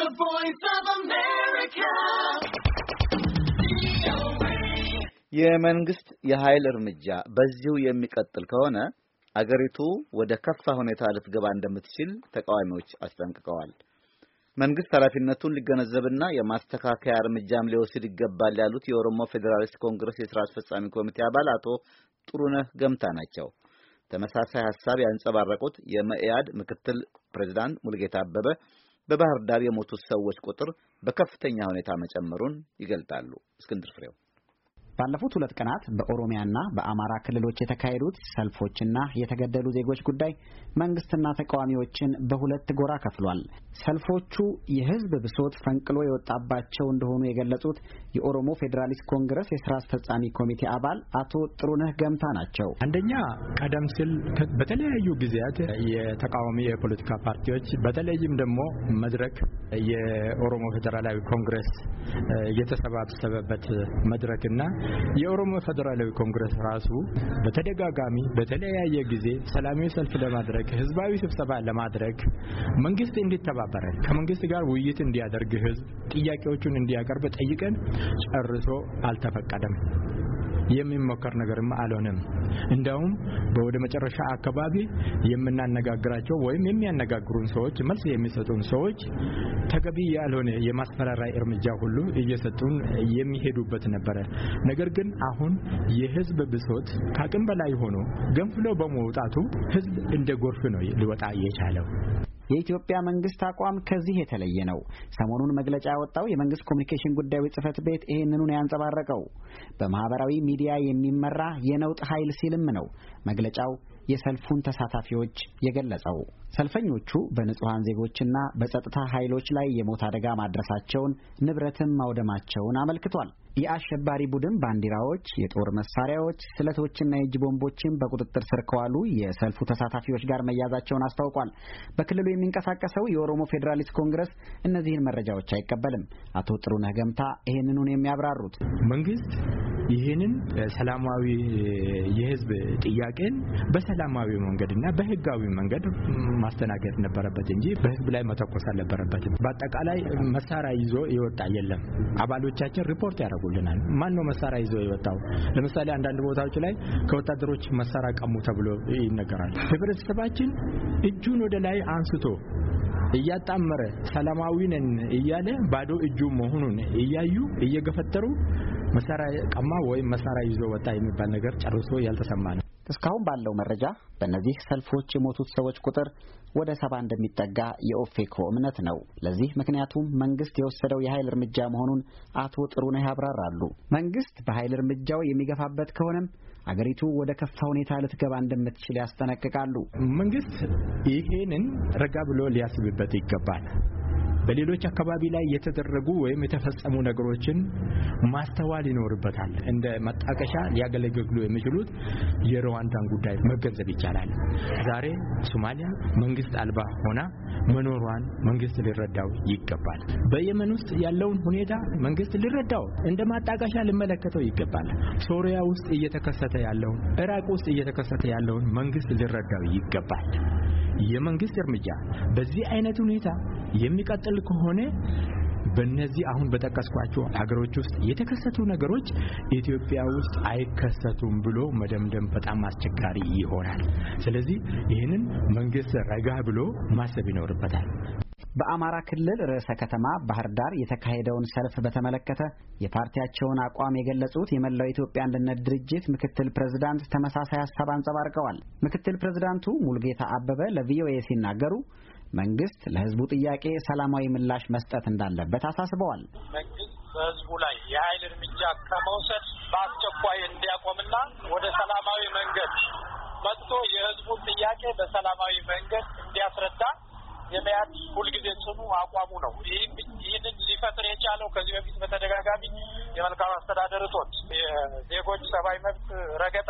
The voice of America. የመንግስት የኃይል እርምጃ በዚሁ የሚቀጥል ከሆነ አገሪቱ ወደ ከፋ ሁኔታ ልትገባ እንደምትችል ተቃዋሚዎች አስጠንቅቀዋል። መንግስት ኃላፊነቱን ሊገነዘብና የማስተካከያ እርምጃም ሊወስድ ይገባል ያሉት የኦሮሞ ፌዴራሊስት ኮንግረስ የስራ አስፈጻሚ ኮሚቴ አባል አቶ ጥሩነህ ገምታ ናቸው። ተመሳሳይ ሀሳብ ያንጸባረቁት የመኢአድ ምክትል ፕሬዝዳንት ሙልጌታ አበበ በባህር ዳር የሞቱት ሰዎች ቁጥር በከፍተኛ ሁኔታ መጨመሩን ይገልጣሉ። እስክንድር ፍሬው ባለፉት ሁለት ቀናት በኦሮሚያና በአማራ ክልሎች የተካሄዱት ሰልፎችና የተገደሉ ዜጎች ጉዳይ መንግስትና ተቃዋሚዎችን በሁለት ጎራ ከፍሏል። ሰልፎቹ የህዝብ ብሶት ፈንቅሎ የወጣባቸው እንደሆኑ የገለጹት የኦሮሞ ፌዴራሊስት ኮንግረስ የስራ አስፈጻሚ ኮሚቴ አባል አቶ ጥሩነህ ገምታ ናቸው። አንደኛ ቀደም ሲል በተለያዩ ጊዜያት የተቃዋሚ የፖለቲካ ፓርቲዎች በተለይም ደግሞ መድረክ የኦሮሞ ፌዴራላዊ ኮንግረስ የተሰባሰበበት መድረክና የኦሮሞ ፌዴራላዊ ኮንግረስ ራሱ በተደጋጋሚ በተለያየ ጊዜ ሰላማዊ ሰልፍ ለማድረግ ህዝባዊ ስብሰባ ለማድረግ መንግስት እንዲተባበረን ከመንግስት ጋር ውይይት እንዲያደርግ ህዝብ ጥያቄዎቹን እንዲያቀርብ ጠይቀን ጨርሶ አልተፈቀደም። የሚሞከር ነገርም አልሆነም። እንደውም በወደ መጨረሻ አካባቢ የምናነጋግራቸው ወይም የሚያነጋግሩን ሰዎች መልስ የሚሰጡን ሰዎች ተገቢ ያልሆነ የማስፈራሪያ እርምጃ ሁሉ እየሰጡን የሚሄዱበት ነበረ። ነገር ግን አሁን የህዝብ ብሶት ከአቅም በላይ ሆኖ ገንፍሎ በመውጣቱ ህዝብ እንደ ጎርፍ ነው ሊወጣ የቻለው። የኢትዮጵያ መንግስት አቋም ከዚህ የተለየ ነው። ሰሞኑን መግለጫ ያወጣው የመንግስት ኮሚኒኬሽን ጉዳዮች ጽህፈት ቤት ይህንኑን ያንጸባረቀው በማህበራዊ ሚዲያ የሚመራ የነውጥ ኃይል ሲልም ነው መግለጫው የሰልፉን ተሳታፊዎች የገለጸው። ሰልፈኞቹ በንጹሐን ዜጎችና በጸጥታ ኃይሎች ላይ የሞት አደጋ ማድረሳቸውን ንብረትም ማውደማቸውን አመልክቷል። የአሸባሪ ቡድን ባንዲራዎች፣ የጦር መሳሪያዎች፣ ስለቶችና የእጅ ቦምቦችን በቁጥጥር ስር ከዋሉ የሰልፉ ተሳታፊዎች ጋር መያዛቸውን አስታውቋል። በክልሉ የሚንቀሳቀሰው የኦሮሞ ፌዴራሊስት ኮንግረስ እነዚህን መረጃዎች አይቀበልም። አቶ ጥሩነህ ገምታ ይህንኑን የሚያብራሩት መንግስት ይህንን ሰላማዊ የህዝብ ጥያቄን በሰላማዊ መንገድና በህጋዊ መንገድ ማስተናገድ ነበረበት እንጂ በህዝብ ላይ መተኮስ አልነበረበትም። በአጠቃላይ መሳሪያ ይዞ የወጣ የለም። አባሎቻችን ሪፖርት ያደርጉልናል። ማን ነው መሳሪያ ይዞ የወጣው? ለምሳሌ አንዳንድ ቦታዎች ላይ ከወታደሮች መሳሪያ ቀሙ ተብሎ ይነገራል። ህብረተሰባችን እጁን ወደ ላይ አንስቶ እያጣመረ ሰላማዊ ነን እያለ ባዶ እጁ መሆኑን እያዩ እየገፈተሩ መሳሪያ ቀማ ወይም መሳሪያ ይዞ ወጣ የሚባል ነገር ጨርሶ ያልተሰማ ነው። እስካሁን ባለው መረጃ በእነዚህ ሰልፎች የሞቱት ሰዎች ቁጥር ወደ ሰባ እንደሚጠጋ የኦፌኮ እምነት ነው። ለዚህ ምክንያቱም መንግስት የወሰደው የኃይል እርምጃ መሆኑን አቶ ጥሩነህ ያብራራሉ። መንግስት በኃይል እርምጃው የሚገፋበት ከሆነም አገሪቱ ወደ ከፋ ሁኔታ ልትገባ እንደምትችል ያስጠነቅቃሉ። መንግስት ይሄንን ረጋ ብሎ ሊያስብበት ይገባል። በሌሎች አካባቢ ላይ የተደረጉ ወይም የተፈጸሙ ነገሮችን ማስተዋል ይኖርበታል። እንደ መጣቀሻ ሊያገለግሉ የሚችሉት የሩዋንዳን ጉዳይ መገንዘብ ይቻላል። ዛሬ ሶማሊያ መንግስት አልባ ሆና መኖሯን መንግስት ሊረዳው ይገባል። በየመን ውስጥ ያለውን ሁኔታ መንግስት ሊረዳው እንደ ማጣቀሻ ሊመለከተው ይገባል። ሶሪያ ውስጥ እየተከሰተ ያለውን፣ ኢራቅ ውስጥ እየተከሰተ ያለውን መንግስት ሊረዳው ይገባል። የመንግስት እርምጃ በዚህ አይነት ሁኔታ የሚቀጥል ከሆነ በእነዚህ አሁን በጠቀስኳቸው ሀገሮች ውስጥ የተከሰቱ ነገሮች ኢትዮጵያ ውስጥ አይከሰቱም ብሎ መደምደም በጣም አስቸጋሪ ይሆናል። ስለዚህ ይህንን መንግስት ረጋ ብሎ ማሰብ ይኖርበታል። በአማራ ክልል ርዕሰ ከተማ ባህር ዳር የተካሄደውን ሰልፍ በተመለከተ የፓርቲያቸውን አቋም የገለጹት የመላው ኢትዮጵያ አንድነት ድርጅት ምክትል ፕሬዝዳንት ተመሳሳይ ሀሳብ አንጸባርቀዋል። ምክትል ፕሬዝዳንቱ ሙልጌታ አበበ ለቪኦኤ ሲናገሩ መንግስት ለህዝቡ ጥያቄ ሰላማዊ ምላሽ መስጠት እንዳለበት አሳስበዋል። መንግስት በህዝቡ ላይ የኃይል እርምጃ ከመውሰድ በአስቸኳይ እንዲያቆምና ወደ ሰላማዊ መንገድ መጥቶ የህዝቡን ጥያቄ በሰላማዊ መንገድ እንዲያስረዳ የመያድ ሁልጊዜ ጽኑ አቋሙ ነው። ይህንን ሊፈጥር የቻለው ከዚህ በፊት በተደጋጋሚ የመልካም አስተዳደር እጦት፣ የዜጎች ሰብአዊ መብት ረገጣ፣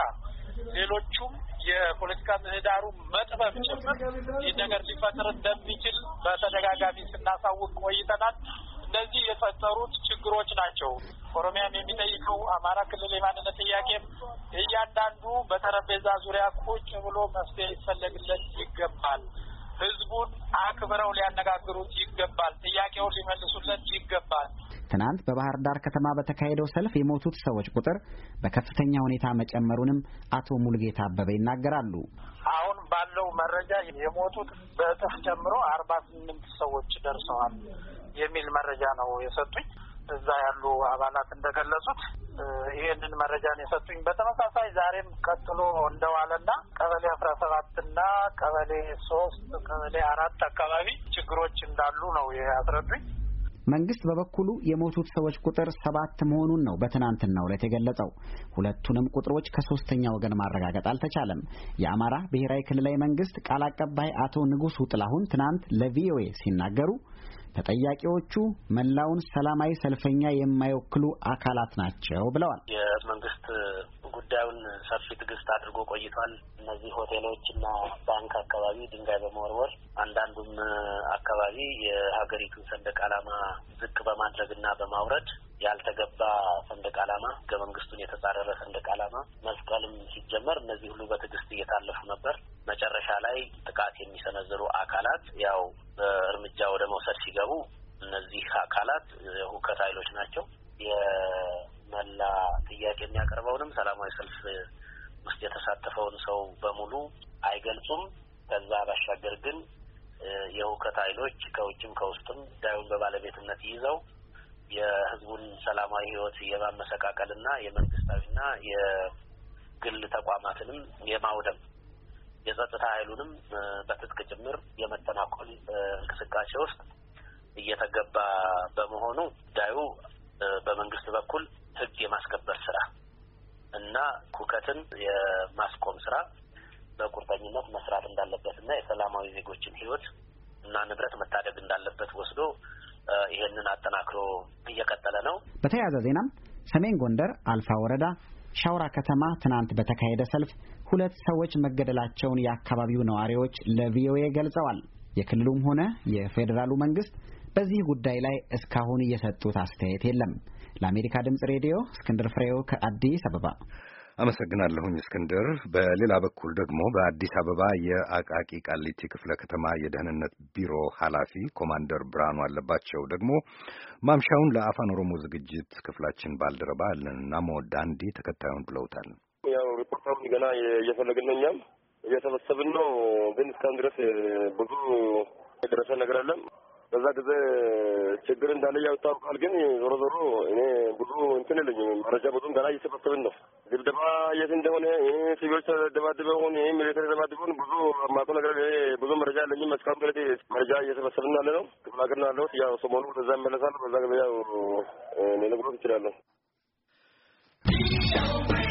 ሌሎቹም የፖለቲካ ምህዳሩ መጥበብ ጭምር ይህ ነገር ሊፈጥር እንደሚችል በተደጋጋሚ ስናሳውቅ ቆይተናል። እነዚህ የፈጠሩት ችግሮች ናቸው። ኦሮሚያም የሚጠይቀው አማራ ክልል የማንነት ጥያቄም እያንዳንዱ በጠረጴዛ ዙሪያ ቁጭ ብሎ መፍትሄ ሊፈለግለት ይገባል። ህዝቡን አክብረው ሊያነጋግሩት ይገባል። ጥያቄውን ሊመልሱለት ይገባል። ትናንት በባህር ዳር ከተማ በተካሄደው ሰልፍ የሞቱት ሰዎች ቁጥር በከፍተኛ ሁኔታ መጨመሩንም አቶ ሙልጌታ አበበ ይናገራሉ። አሁን ባለው መረጃ የሞቱት በእጥፍ ጨምሮ አርባ ስምንት ሰዎች ደርሰዋል የሚል መረጃ ነው የሰጡኝ። እዛ ያሉ አባላት እንደገለጹት ይሄንን መረጃን የሰጡኝ። በተመሳሳይ ዛሬም ቀጥሎ እንደዋለና ቀበሌ አስራ ሰባትና ቀበሌ ሶስት ቀበሌ አራት አካባቢ ችግሮች እንዳሉ ነው ያስረዱኝ። መንግስት በበኩሉ የሞቱት ሰዎች ቁጥር ሰባት መሆኑን ነው በትናንትናው ዕለት የገለጸው። ሁለቱንም ቁጥሮች ከሶስተኛ ወገን ማረጋገጥ አልተቻለም። የአማራ ብሔራዊ ክልላዊ መንግስት ቃል አቀባይ አቶ ንጉሱ ጥላሁን ትናንት ለቪኦኤ ሲናገሩ ተጠያቂዎቹ መላውን ሰላማዊ ሰልፈኛ የማይወክሉ አካላት ናቸው ብለዋል። የመንግስት ጉዳዩን ሰፊ ትዕግስት አድርጎ ቆይቷል። እነዚህ ሆቴሎች እና ባንክ አካባቢ ድንጋይ በመወርወር አንዳንዱም አካባቢ የሀገሪቱን ሰንደቅ ዓላማ ዝቅ በማድረግ እና በማውረድ ያልተገባ ሰንደቅ ዓላማ ህገ መንግስቱን የተጻረረ ሰንደቅ ዓላማ መስቀልም ሲጀመር እነዚህ ሁሉ በትዕግስት እየታለፉ ነበር። መጨረሻ ላይ ጥቃት የሚሰነዝሩ አካላት ያው እርምጃ ወደ መውሰድ ሲገቡ እነዚህ አካላት የሁከት ኃይሎች ናቸው። የመላ ጥያቄ የሚያቀርበውንም ሰላማዊ ሰልፍ ውስጥ የተሳተፈውን ሰው በሙሉ አይገልጹም። ከዛ ባሻገር ግን የሁከት ኃይሎች ከውጭም ከውስጥም ጉዳዩን በባለቤትነት ይዘው የህዝቡን ሰላማዊ ህይወት የማመሰቃቀልና የመንግስታዊና የግል ተቋማትንም የማውደም የጸጥታ ኃይሉንም በትጥቅ ጭምር የመተናኮል እንቅስቃሴ ውስጥ እየተገባ በመሆኑ ጉዳዩ በመንግስት በኩል ህግ የማስከበር ስራ እና ሁከትን የማስቆም ስራ በቁርጠኝነት መስራት እንዳለበት እና የሰላማዊ ዜጎችን ህይወት እና ንብረት መታደግ እንዳለበት ወስዶ ይሄንን አጠናክሮ እየቀጠለ ነው። በተያያዘ ዜናም ሰሜን ጎንደር አልፋ ወረዳ ሻውራ ከተማ ትናንት በተካሄደ ሰልፍ ሁለት ሰዎች መገደላቸውን የአካባቢው ነዋሪዎች ለቪኦኤ ገልጸዋል። የክልሉም ሆነ የፌዴራሉ መንግስት በዚህ ጉዳይ ላይ እስካሁን እየሰጡት አስተያየት የለም። ለአሜሪካ ድምጽ ሬዲዮ እስክንድር ፍሬው ከአዲስ አበባ አመሰግናለሁኝ እስክንድር። በሌላ በኩል ደግሞ በአዲስ አበባ የአቃቂ ቃሊቲ ክፍለ ከተማ የደህንነት ቢሮ ኃላፊ ኮማንደር ብርሃኑ አለባቸው ደግሞ ማምሻውን ለአፋን ኦሮሞ ዝግጅት ክፍላችን ባልደረባ ናሞ ዳንዲ ተከታዩን ብለውታል። ያው ሪፖርተሩን ገና እየፈለግን ነው፣ እኛም እየሰበሰብን ነው። ግን እስካሁን ድረስ ብዙ የደረሰ ነገር አለም በዛ ጊዜ ችግር እንዳለ ያውታውቃል። ግን ዞሮ ዞሮ እኔ ብዙ እንትን የለኝም መረጃ ብዙም ገና እየሰበሰብን ነው። ድብደባ የት እንደሆነ ሲቪሎች ተደባድበ ሆን ይህ ሚሊተሪ ተደባድበ ሆን ብዙ ማቆ ነገር ብዙ መረጃ የለኝም። እስካሁን ድረስ መረጃ እየሰበሰብን ያለ ነው። ክፍለ ሀገር ነው ያለሁት። ያው ሰሞኑ ወደዛ ይመለሳሉ። በዛ ጊዜ ያው ሊነግሮት ይችላለሁ።